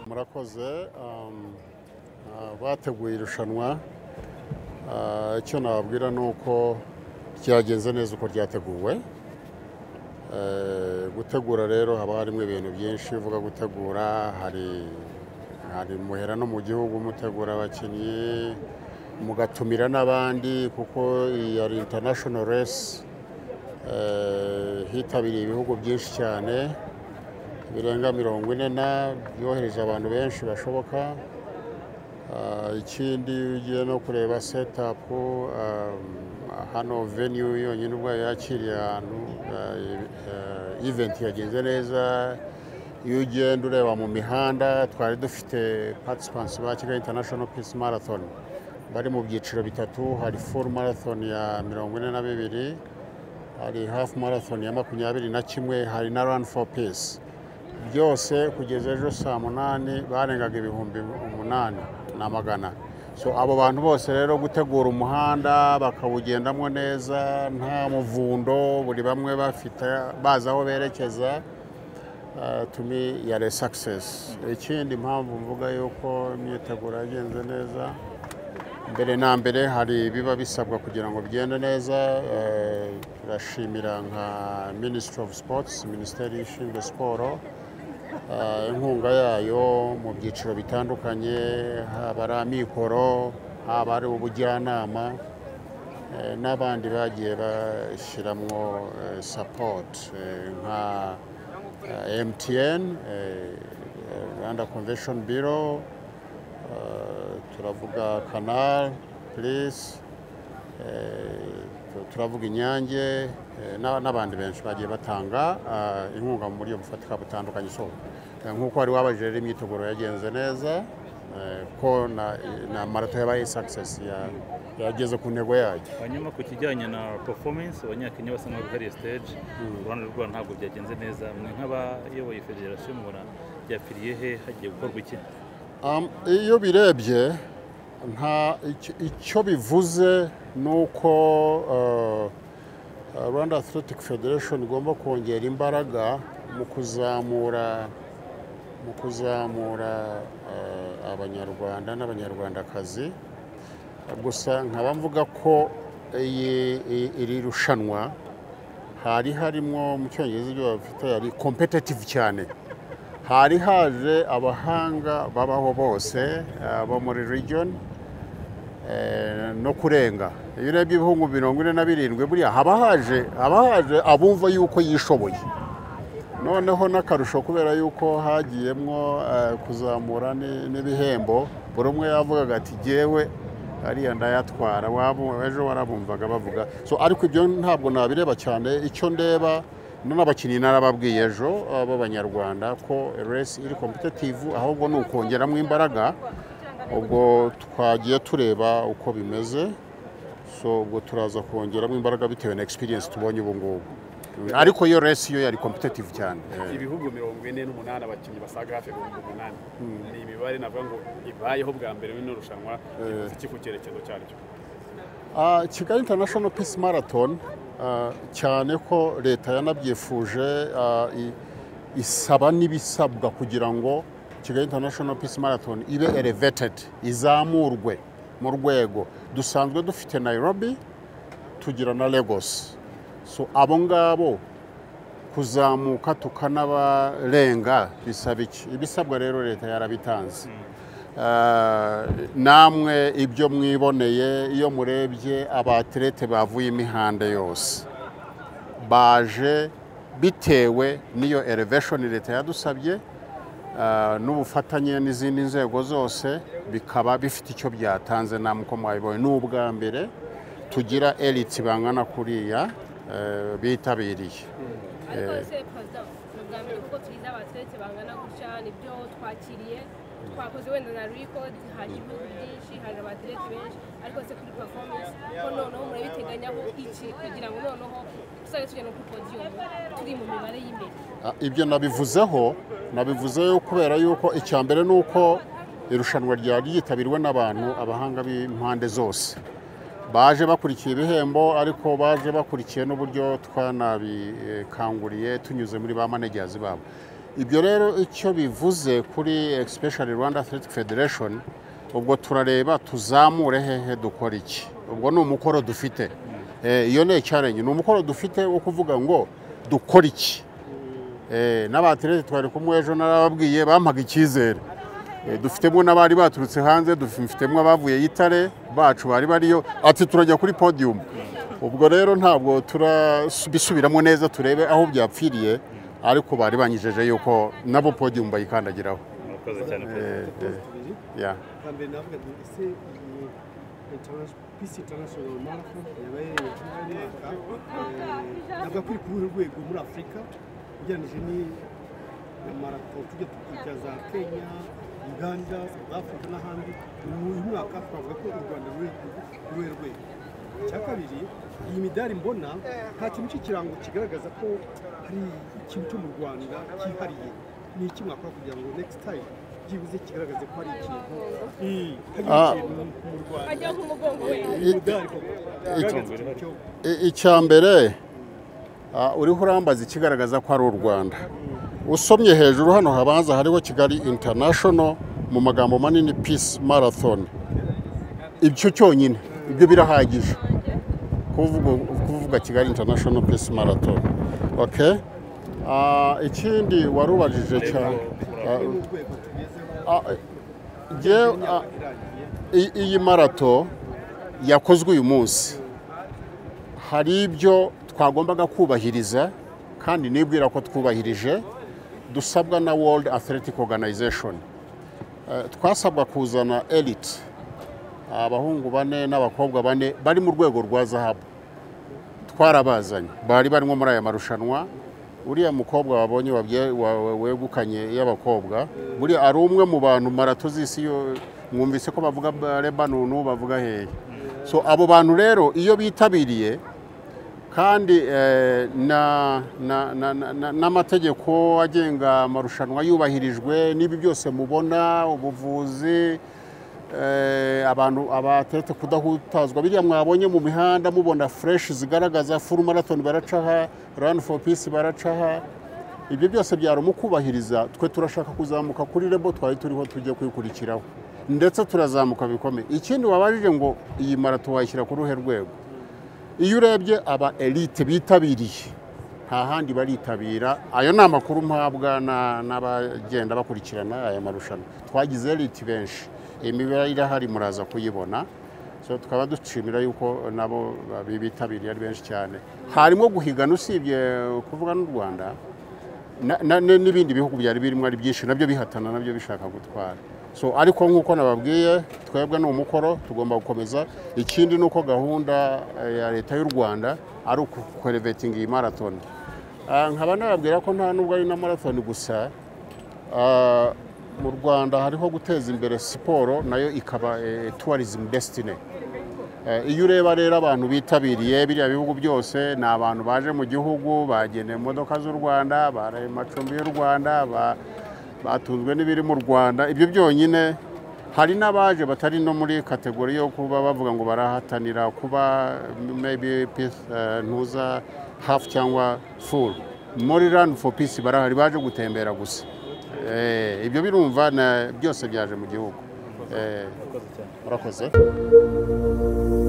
murakoze um, uh, bateguye irushanwa Uh, icyo nababwira ni uko ryagenze neza uko ryateguwe Eh, gutegura rero haba harimo ibintu byinshi iyo uvuga gutegura hari hari muhera no mu gihugu mutegura abakinnyi mugatumira n'abandi kuko iyi ari international race eh, hitabiriye ibihugu byinshi cyane birenga mirongo ine na byohereje abantu benshi bashoboka Ah, ikindi iyo ugiye no kureba setapu hano venue yonyine ubwayo yakiriye ahantu iventi yagenze neza iyo ugenda ureba mu mihanda twari dufite participants ba kigali international peace marathon bari mu byiciro bitatu hari full marathon ya mirongo ine na bibiri hari hafu marathon ya makumyabiri na kimwe hari na run for peace byose kugeza ejo saa munani barengaga ibihumbi umunani na magana so abo bantu bose rero gutegura umuhanda bakawugendamo neza nta muvundo buri bamwe bafite bazi aho berekeza uh, to me yari success ikindi impamvu mvuga yuko imyiteguro yagenze neza mbere na mbere hari ibiba bisabwa kugira ngo bigende neza eh, turashimira nka minisitiri ofu sipotsi minisiteri ishinzwe siporo eh, inkunga yayo mu byiciro bitandukanye haba ari amikoro haba ari ubujyanama eh, n'abandi bagiye bashyiramo sapoti nka eh, MTN eh, Rwanda Convention Bureau Uh, turavuga kanari purisi uh, turavuga inyange uh, na- n'abandi benshi bagiye batanga uh, inkunga mu buryo bufatika butandukanye so uh, nk'uko wari wabajije rero imyiteguro yagenze neza uh, ko na, na marato yabaye success ya- yageze ku ntego yayo hanyuma ku kijyanye na performance abanyakenya basa n'aho hari stage uruhande rwabo ntabwo byagenze neza mwe nk'abayoboye federasiyo mubona byapfiriye he hagiye gukorwa iki Um, iyo birebye nta icyo- icyo bivuze ni uko uh, uh, rwanda athletic federation igomba kongera imbaraga mu kuzamura mu kuzamura uh, abanyarwanda n'abanyarwandakazi gusa nkaba mvuga ko iyi- iyi- iri rushanwa hari harimo mu cyongereza ibyo bafite yari competitive cyane hari haje abahanga babaho bose eh, bo muri region eh, no kurenga iyo urebye ibihugu mirongo ine na birindwi buriya haba haje haba haje abumva yuko yishoboye noneho n'akarusho kubera yuko hagiyemwo eh, kuzamura ni- n'ibihembo buri umwe yavugaga ati jyewe ariya ndayatwara wabu- ejo warabumvaga bavuga so ariko ibyo ntabwo nabireba cyane icyo ndeba no n'abakinnyi narababwiye ejo eh, b'abanyarwanda ko resi iri kompetitivu ahubwo ni ukongeramo imbaraga ubwo twagiye tureba uko bimeze so ubwo turaza kongeramo imbaraga bitewe na experience tubonye ubu ngubu ariko iyo resi yo yari kompetitivu cyane Eh. ibihugu mirongo ine n'umunani abakinnyi basaga hafi ibihumbi umunani ni imibare navuga ngo ibayeho bwa mbere muri rushanwa ivuze iki ku cyerekezo cyaryo Ah, kigali international peace marathon ah, cyane ko leta yanabyifuje ah, i- isaba n'ibisabwa kugira ngo kigali international peace marathon ibe elevated izamurwe mu rwego dusanzwe dufite nairobi tugira na lagos so abo ngabo kuzamuka tukanabarenga bisaba iki ibisabwa rero leta yarabitanze Ah, namwe ibyo mwiboneye iyo murebye abaterete bavuye imihanda yose baje bitewe n'iyo elevation leta yadusabye ah, n'ubufatanye n'izindi nzego zose bikaba bifite icyo byatanze namwe uko mwabibonye ni ubwa mbere tugira elite bangana kuriya eh, bitabiriye ariko ese perezida ni ubwa mbere kuko tugize abateretse bangana gutya nibyo twakiriye twakoze wenda na record hari ibihugu byinshi hari abateretse benshi ariko se kuri performance ko noneho murabiteganyaho iki kugira ngo noneho tuzabe tugenda kuri podium turi mu mibare y'imbere Ah, ibyo nabivuzeho nabivuzeho kubera yuko icya mbere ni uko irushanwa ryari ryitabirwe n'abantu abahanga b'impande zose baje bakurikiye ibihembo ariko baje bakurikiye n'uburyo twanabikanguriye tunyuze muri ba manejazi babo ibyo rero icyo bivuze kuri especially rwanda athletic federation ubwo turareba tuzamure hehe dukora iki ubwo ni umukoro dufite Eh, iyo ni icyarenye ni umukoro dufite wo kuvuga ngo dukora iki Eh, n'abaterete twari kumwe ejo narababwiye bampaga icyizere Eh, dufitemo n'abari baturutse hanze dufitemo abavuye y'itare bacu bari bariyo ati turajya kuri podium ubwo rero ntabwo turabisubiramo neza turebe aho byapfiriye ariko bari banyijeje yuko nabo podium bayikandagiraho murakoze cyane Eh, perezida eh, yeah. hambere navugaga ese iyi international- peace international marathon yabaye nyuma y'umwaka eh, navuga ko iri ku ruhe rwego muri afurika ugereranyije n'amarato tujya tukurikiza za kenya uganda south africa n'ahandi uyu mwaka twavuga ko u rwanda ruri ku ruhe rwego icya kabiri iyi midari mbona nta kintu cy'ikirango kigaragaza ko hari ikintu cyo mu rwanda cyihariye ni iki mwakora kugira ngo next time byibuze kigaragaze ko hari ikintu Ah. hari ikintu mu rwanda bajya nk'umugongo we umudari koko ugaragaza ikintu cyo I- icya mbere ah, uriho urambaza ikigaragaza ko ari u rwanda usomye hejuru hano habanza hariho kigali international mu magambo manini peace marathon ibyo cyonyine ibyo birahagije kuvuga kuvuga kigali international peace marathon okay Ah, ikindi warubajije cyane ni mu rwego tugezeho Ah, jyewe, ah, i- iyi marato yakozwe uyu munsi hari ibyo twagombaga kubahiriza kandi nibwira ko twubahirije dusabwa na World Athletic Organization Eh, twasabwa kuzana elite abahungu bane n'abakobwa bane bari mu rwego rwa zahabu twarabazanye bari barimo muri aya marushanwa uriya mukobwa wabonye wabye- wa- wa- wegukanye y'abakobwa buriya ari umwe mu bantu marato z'isi yo- mwumvise ko bavuga ba- lebanonu bavuga hehe so abo bantu rero iyo bitabiriye kandi eh, na- na- na- na- na- n'amategeko agenga amarushanwa yubahirijwe n'ibi byose mubona ubuvuzi eh, abantu abateretse kudahutazwa biriya mwabonye mu mihanda mubona fureshi zigaragaza furu marathon baracaha rani foru pisi baracaha ibyo byose byari umukubahiriza twe turashaka kuzamuka kuri rebo twari turiho tujya kwikurikiraho ndetse turazamuka bikomeye ikindi wabajije ngo iyi marato wayishyira ku ruhe rwego iyo urebye aba elite bitabiriye nta handi baritabira ayo ni amakuru mpabwa na- n'abagenda bakurikirana aya marushanwa twagize elite benshi imibare irahari muraza kuyibona so tukaba dushimira yuko nabo babi- bitabiriye ari benshi cyane harimo guhigana usibye kuvuga n'u rwanda na- na- na- n'ibindi bihugu byari birimo ari byinshi nabyo bihatana nabyo bishaka gutwara so ariko nk'uko nababwiye twebwe ni umukoro tugomba gukomeza ikindi ni uko gahunda eh, ya leta y'u rwanda ari ukurevetinga iyi marathon Ah, nkaba nababwira ko nta nubwo ari na marathon gusa ah, mu rwanda hariho guteza imbere siporo nayo ikaba eh, tourism destiny Eh, iyo ureba rero abantu bitabiriye biriya bihugu byose ni abantu baje mu gihugu bageneye imodoka z'u rwanda baraye mu macumbi y'u rwanda ba- batunzwe n'ibiri mu rwanda ibyo byonyine hari n'abaje batari no muri kategori yo kuba bavuga ngo barahatanira kuba maybe peace, eh, ntuza hafu cyangwa full muri run for peace barahari baje gutembera gusa Eh, ibyo birumva na- byose byaje mu gihugu Eh, murakoze cyane murakoze